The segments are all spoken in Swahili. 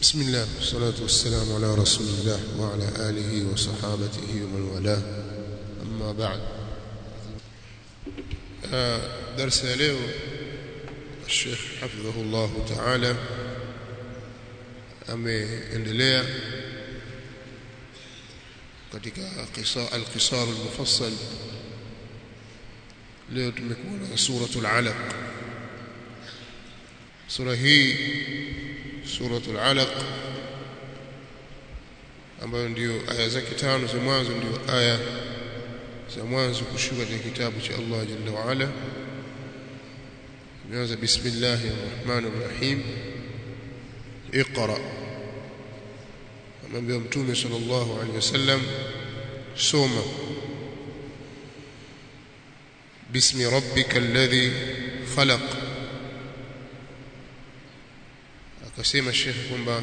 بسم الله والصلاة والسلام على رسول الله وعلى آله وصحابته ومن والاه أما بعد درس اليوم الشيخ حفظه الله تعالى ameendelea katika al-qisar al-mufassal leo tumekuwa na suratul alaq sura hii suratul alaq ambayo ndio aya zake tano za mwanzo ndio aya za mwanzo kushuka katika kitabu cha Allah jalla wa ala imeanza bismillahir rahmanir rahim اقرا amwambia mtume sallallahu alaihi wasallam soma bismi rabbika alladhi khalaq akasema shekhi kwamba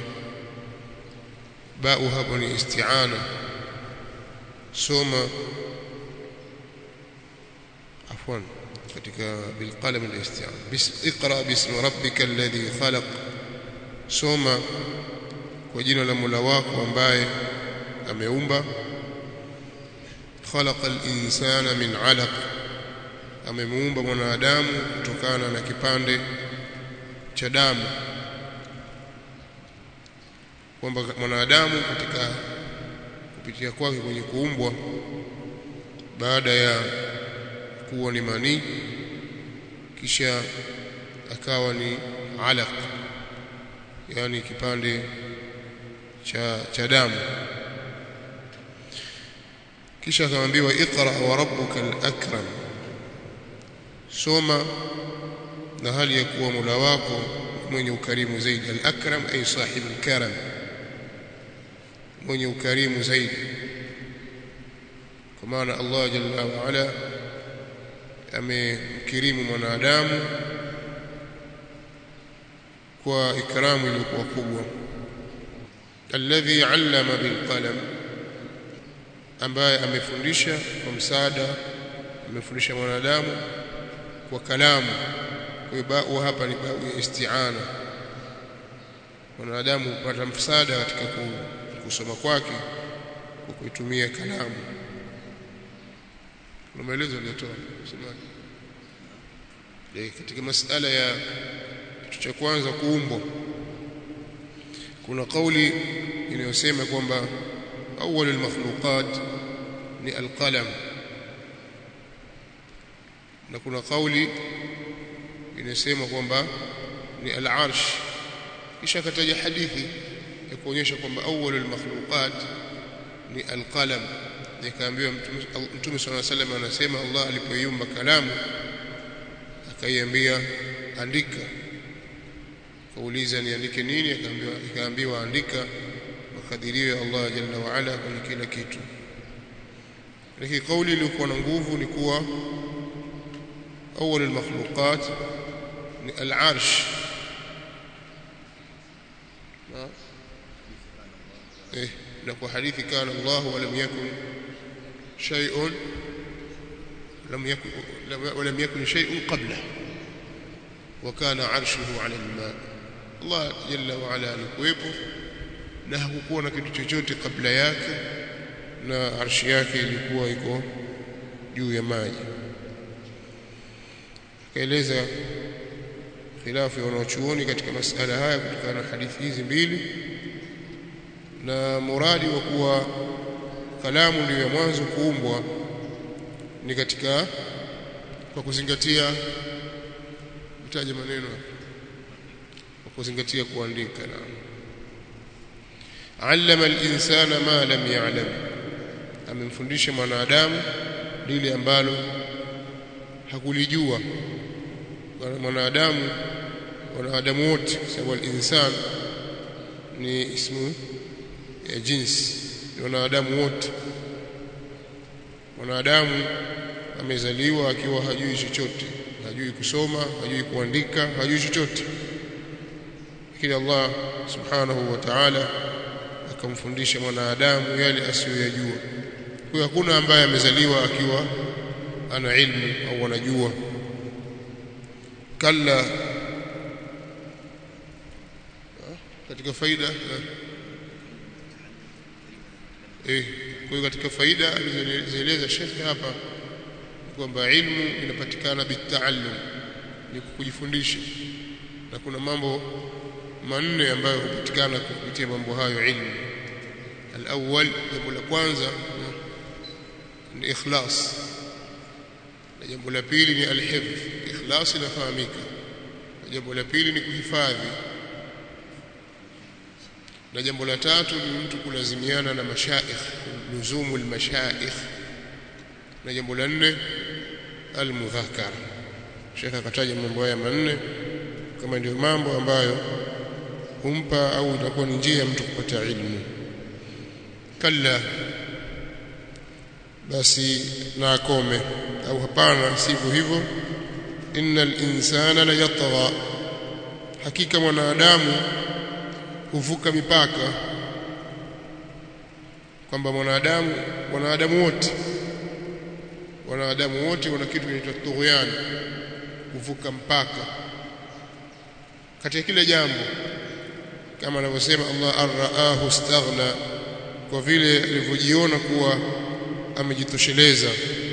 bau hapo ni isti'ana soma afwan katika bilqalam al-isti'ana bis iqra bismi rabbika alladhi khalaq soma kwa jina la Mola wako ambaye ameumba khalaqa al-insana min 'alaq amemuumba mwanadamu kutokana na kipande cha damu kwamba mwanadamu katika kupitia kwake kwenye kuumbwa baada ya kuwa ni manii kisha akawa ni alaq yani kipande cha cha damu kisha akamwambiwa iqra wa rabbuka al-akram soma na hali ya kuwa Mola wako mwenye ukarimu zaidi al-akram ay sahib al-karam mwenye ukarimu zaidi kwa maana Allah jalla wa ala amemkirimu mwanadamu kwa ikramu iliyokuwa kubwa alladhi allama bilqalam ambaye amefundisha kwa msaada amefundisha mwanadamu kwa kalamu kwa bau hapa ni bau ya isti'ana mwanadamu hupata msaada katika kusoma kwake kwa kuitumia kalamu kuna maelezo aliyotoa msemaji katika masala ya kitu cha kwanza kuumbwa kuna kauli inayosema kwamba awwalul makhluqat ni alqalam na kuna kauli inasema kwamba ni al-arsh kisha akataja hadithi ya kuonyesha kwamba awwalul makhluqat ni alqalam nikaambiwa mtume swalla sallam anasema Allah alipoiumba kalamu akaiambia andika kauliza niandike nini akaambiwa ikaambiwa andika makadirio ya Allah jalla wa ala kwenye kila kitu lakini kauli iliyokuwa na nguvu ni kuwa awwal almakhluqat ni al-arsh eh na kwa hadithi kana Allah wa lam yakun shay'un lam yakun ولم يكن شيء قبله وكان عرشه على الماء Allah jalla wa ala alikuwepo na hakukuwa na kitu chochote kabla yake na arshi yake ilikuwa iko juu ya maji kaeleza khilafu ya wanachuoni katika masala haya kutokana na hadithi hizi mbili na muradi wa kuwa kalamu ndio ya mwanzo kuumbwa ni katika kwa kuzingatia utaje maneno kwa kuzingatia kuandika na allama al-insana ma lam ya'lam amemfundisha mwanadamu lile ambalo hakulijua mwanadamu wanadamu wote sababu al-insan ni ismu ya jinsi wanadamu wote mwanadamu amezaliwa akiwa hajui chochote hajui kusoma hajui kuandika hajui chochote lakini Allah subhanahu wa ta'ala akamfundisha mwanadamu yale asiyoyajua kwa hakuna ambaye amezaliwa akiwa ana ilmu au anajua kalla katika faida eh kwa hiyo katika faida alizoeleza shekhe hapa kwamba ilmu inapatikana bitaallum ni kujifundisha na kuna mambo manne ambayo hupatikana kupitia mambo hayo ilmu الأول jambo la kwanza ni ikhlas na jambo la pili ni alhifdh ikhlas inafahamika na jambo la pili ni kuhifadhi na jambo la tatu ni mtu kulazimiana na mashaikh luzumu almashaikh na jambo la nne almudhakara Sheikh akataja mambo haya manne kama ndio mambo ambayo humpa au itakuwa ni njia ya mtu kupata ilmu kalla basi na akome au hapana sivyo hivyo innal insana la yatgha hakika mwanadamu huvuka mipaka kwamba mwanadamu wanadamu wote wanadamu wote wana kitu kinaitwa tughyan kuvuka mpaka katika kile jambo kama anavyosema Allah arraahu istaghna kwa vile alivyojiona kuwa amejitosheleza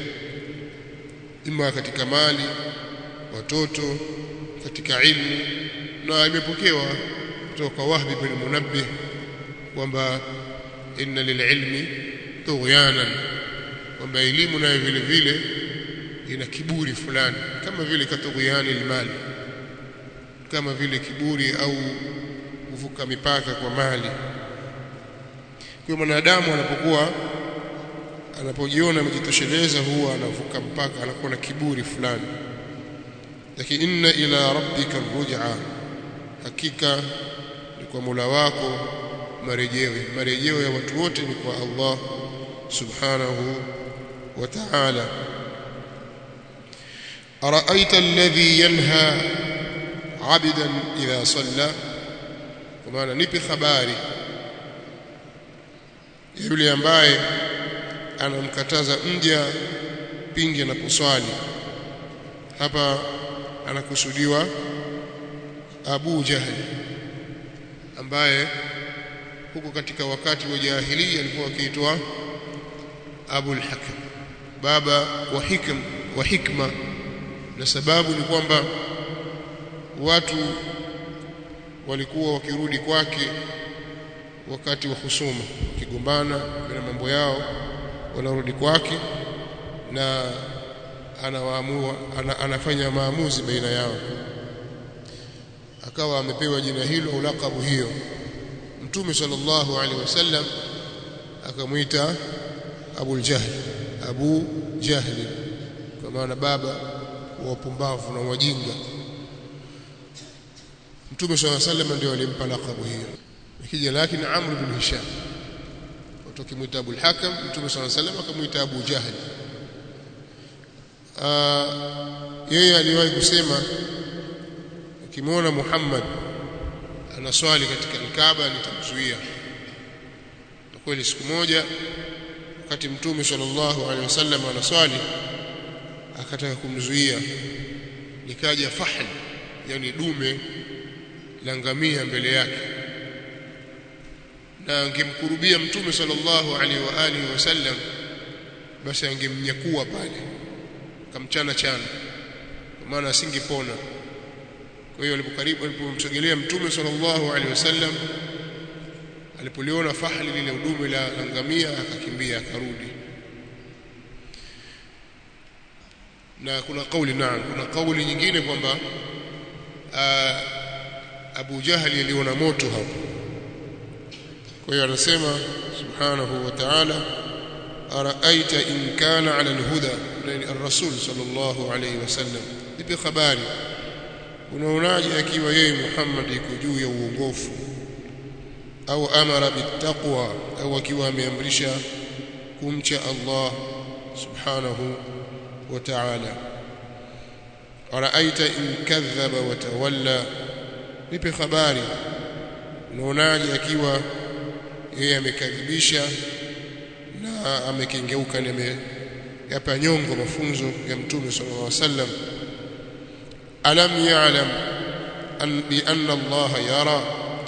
ima katika mali watoto katika ilmu na imepokewa kutoka kwa Wahbi bin Munabbih kwamba inna lililmi tughyanan kwamba elimu nayo vile vile ina kiburi fulani kama vile katughyani almali kama vile kiburi au kuvuka mipaka kwa mali kwa mwanadamu anapokuwa anapojiona amejitosheleza huwa anavuka mpaka anakuwa na kiburi fulani lakini inna ila rabbika ruj'a hakika ni kwa Mola wako marejeo marejeo ya watu wote ni kwa Allah subhanahu wa ta'ala araaita alladhi yanha 'abdan idha salla kwa maana nipe habari yule ambaye anamkataza mja pindi anaposwali hapa anakusudiwa Abu Jahl ambaye huko katika wakati wa jahiliya alikuwa akiitwa Abu al-Hakam baba wa hikm wa hikma na sababu ni kwamba watu walikuwa wakirudi kwake wakati wa husuma kigombana na mambo yao wanarudi kwake na anawaamua ana, anafanya maamuzi baina yao akawa amepewa jina hilo au lakabu hiyo mtume sallallahu alaihi wasallam akamwita Abu Jahl Abu Jahl kwa maana baba wa wapumbavu na wajinga mtume sallallahu alaihi wasallam ndio alimpa lakabu hiyo ikija lakini Amr bin Hisham watu kimwita Abu al-Hakam mtume sallallahu alaihi wasallam akamwita Abu Jahl yeye aliwahi kusema ukimwona Muhammad anaswali katika Kaaba nitamzuia na kweli siku moja wakati mtume sallallahu alaihi wasallam anaswali akataka kumzuia likaja fahl yani dume la ngamia mbele yake na angemkurubia mtume sallallahu alaihi wa alihi wasallam basi angemnyakua pale kamchana chana kwa maana asingepona kwa hiyo alipokaribu alipomsogelea mtume sallallahu alaihi wasallam alipoliona fahli lile udume la ngamia akakimbia akarudi na kuna kauli naam kuna kauli nyingine kwamba Abu Jahali aliona moto hapo kwa hiyo anasema subhanahu wa ta'ala araaita in kana ala alhuda yani ar-rasul sallallahu alayhi wasallam ipi habari unaonaje akiwa yeye Muhammad yuko juu ya uongofu au amara bittaqwa au akiwa ameamrisha kumcha Allah subhanahu wa ta'ala araaita in kadhaba wa tawalla nipe habari unaonaje akiwa yeye amekadhibisha na amekengeuka na ameyapa nyongo mafunzo ya mtume sallallahu alaihi wasallam alam ya'lam an bi anna Allah yara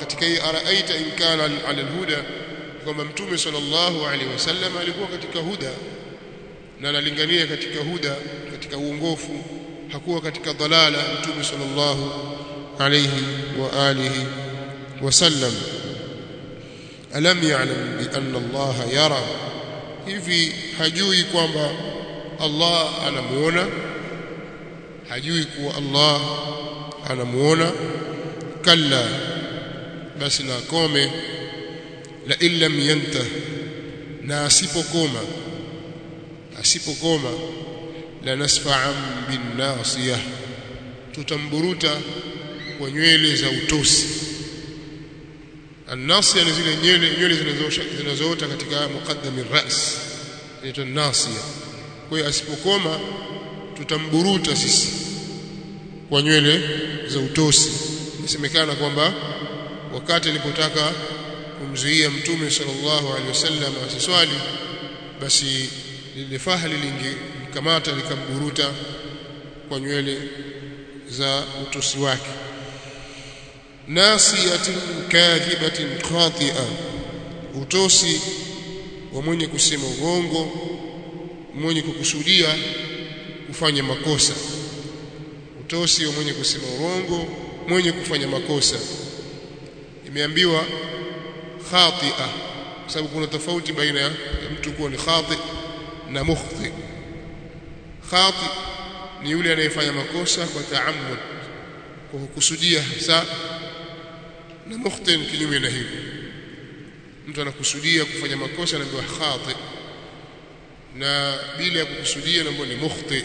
katika hii araaita in kana ala alhuda kwamba mtume sallallahu alaihi wasallam alikuwa katika huda na analingania katika huda katika uongofu hakuwa katika dalala mtume sallallahu alayhi wa alihi wasallam alam ya'lam bi anna Allah yara hivi hajui kwamba Allah anamuona hajui kuwa Allah anamuona kalla basi na kome la illam yantah na asipokoma asipokoma la nasfa'an bin nasiyah tutamburuta kwa nywele za utosi an-nasiya ni zile nywele nywele zinazoota katika muqaddami ras inaitwa nasiya kwa hiyo asipokoma tutamburuta sisi kwa nywele za utosi isemekana kwamba wakati alipotaka kumzuia mtume sallallahu alaihi wasallam asiswali basi lile faha lilingikamata likamburuta kwa nywele za utosi wake nasiyatin kadhibatin khati'a utosi wa mwenye kusema uongo mwenye kukusudia kufanya makosa utosi wa mwenye kusema uongo mwenye kufanya makosa imeambiwa khati'a kwa sababu kuna tofauti baina ya mtu kuwa ni khati na mukhti khati ni yule anayefanya makosa kwa taammud kwa kukusudia hasa na mukhti ni kinyume na hivyo mtu anakusudia kufanya makosa anaambiwa khati na bila ya kukusudia anaambiwa ni mukhti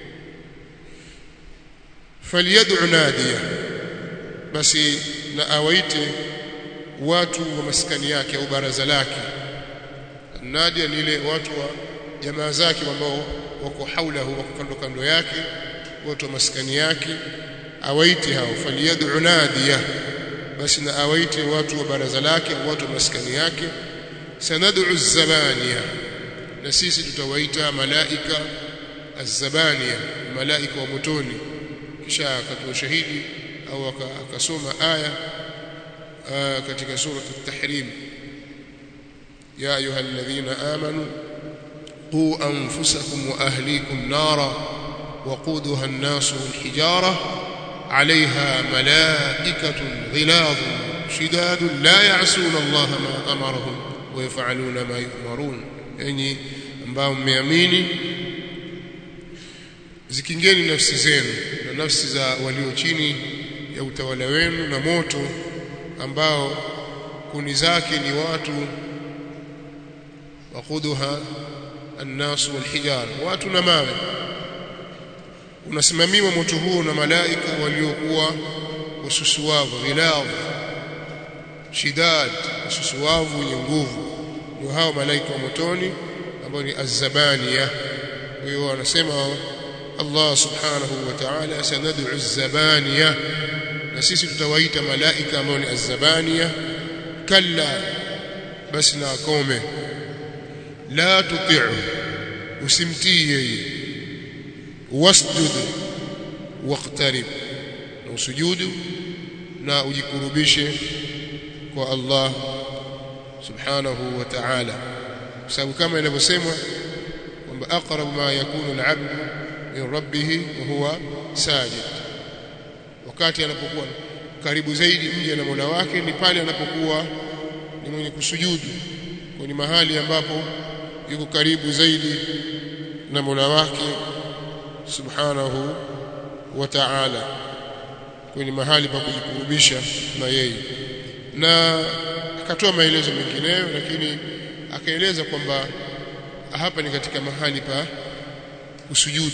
falyad'u nadiya basi na awaite watu wa maskani yake au baraza lake nadia ni ile watu wa jamaa zake ambao wako haulahu wako kando kando yake watu wa maskani yake awaite hao faliyad'u nadiya basi na awaite watu wa baraza lake watu wa maskani yake sanad'u zabaniya na sisi tutawaita malaika az-zabaniya malaika wa motoni kisha akatoa shahidi au akasoma aya katika sura at-tahrim ya ayuha alladhina amanu qu anfusakum wa ahlikum nara waquduha an-nas wal-hijara 'alayha malaa'ikatun ghiladun shidadun la ya'suna Allah ma amarahum wa yaf'aluna ma yu'marun yani ambao mmeamini zikingeni nafsi zenu na nafsi za walio chini ya utawala wenu na moto ambao kuni zake ni watu wakuduha annas walhijar watu na mawe unasimamiwa moto huo na malaika waliokuwa wasusuwavu ghilab shidad wasusuwavu wenye nguvu ndio hao malaika wa motoni ambao ni azzabaniya kwa hiyo wanasema Allah subhanahu wa ta'ala sanad'u az-zabaniya na sisi tutawaita malaika ambao ni az-zabaniya kalla basi na akome la tuti'u usimtii yeye wasjud waqtarib na usujudu na ujikurubishe kwa Allah subhanahu wa ta'ala kwa sababu kama inavyosemwa kwamba aqrabu ma yakunu al-'abdu min rabbih wa huwa sajid wakati anapokuwa karibu zaidi mja na Mola wake ni pale anapokuwa ni mwenye kusujudu kwenye mahali ambapo yuko karibu zaidi na Mola wake subhanahu wa ta'ala kwenye mahali pa kujikurubisha na yeye na akatoa maelezo mengineyo lakini akaeleza kwamba hapa ni katika mahali pa kusujudu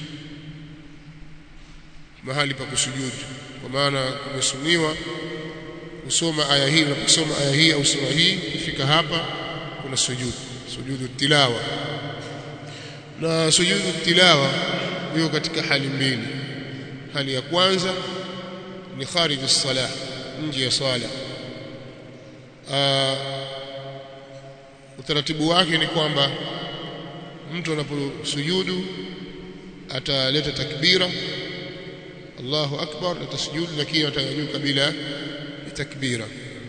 mahali pa kusujudu kwa maana kumesuniwa kusoma aya hii na kusoma aya hii au sura hii kufika hapa kuna sujudu sujudu tilawa na sujudu tilawa hiyo katika hali mbili hali ya kwanza ni kharij as-salah nje ya swala utaratibu wake ni kwamba mtu anaposujudu ataleta takbira Allahu akbar atasujudu lakini atanyanyuka bila takbira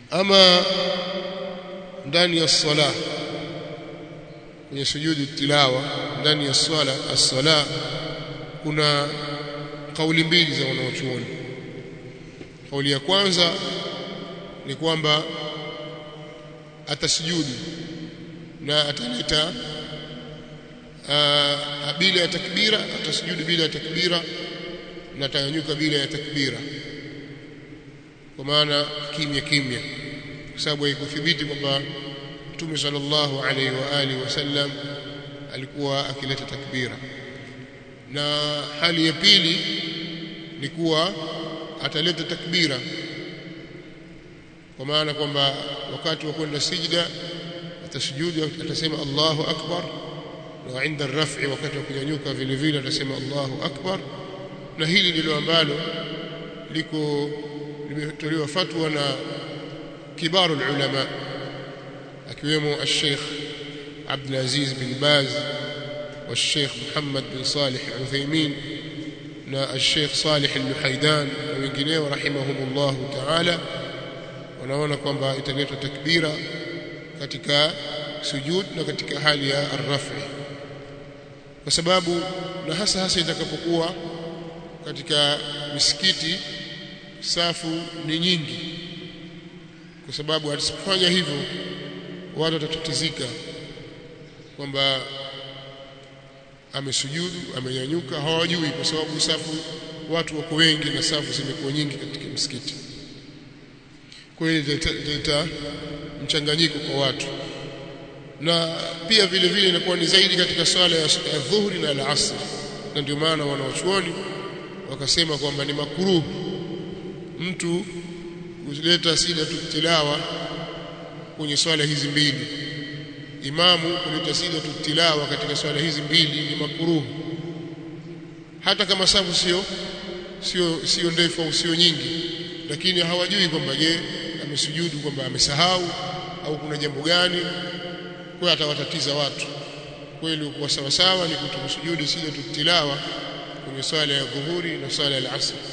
ama ndani ya sala kwenye sujudu tilawa ndani ya swala as-sala kuna kauli mbili za wanaochuoni kauli ya kwanza ni kwamba atasujudu na ataleta bila ya takbira atasujudu bila ya takbira na atanyanyuka bila ya takbira kwa maana kimya kimya kwa sababu haikuthibiti kwamba Mtume sallallahu alaihi wa alihi wasallam alikuwa akileta takbira na hali ya pili ni kuwa ataleta takbira kwa maana kwamba wakati wa kwenda sijda atasujudu atasema Allahu akbar na inda rafi wakati wa kunyanyuka vile vile atasema Allahu akbar na hili ndilo ambalo liko limetolewa fatwa na kibaru ulama akiwemo al-Sheikh Abdul Aziz bin Baz والشيخ محمد بن صالح العثيمين na الشيخ صالح اللحيدان na wengineo rahimahumullah ta'ala wanaona kwamba italetwa takbira katika sujud na katika hali ya arrafi kwa sababu na hasa hasa itakapokuwa katika misikiti safu ni nyingi kwa sababu asipofanya hivyo watu watatatizika kwamba amesujudu amenyanyuka hawajui kwa sababu safu watu wako wengi na safu zimekuwa nyingi katika msikiti kwa hiyo italeta mchanganyiko kwa watu na pia vile vile inakuwa ni zaidi katika swala ya dhuhuri na al-asr na ndio maana wanaochuoni wakasema kwamba ni makuruhu mtu kuleta sida tilawa kwenye swala hizi mbili imamu kuleta sida tilawa katika swala hizi mbili ni makuruhu hata kama safu sio sio sio ndefu au sio nyingi lakini hawajui kwamba je amesujudu kwamba amesahau au kuna jambo gani kwa atawatatiza watu kweli kwa sawa sawa ni kutokusujudu sida tilawa kwenye swala ya dhuhuri na swala ya asr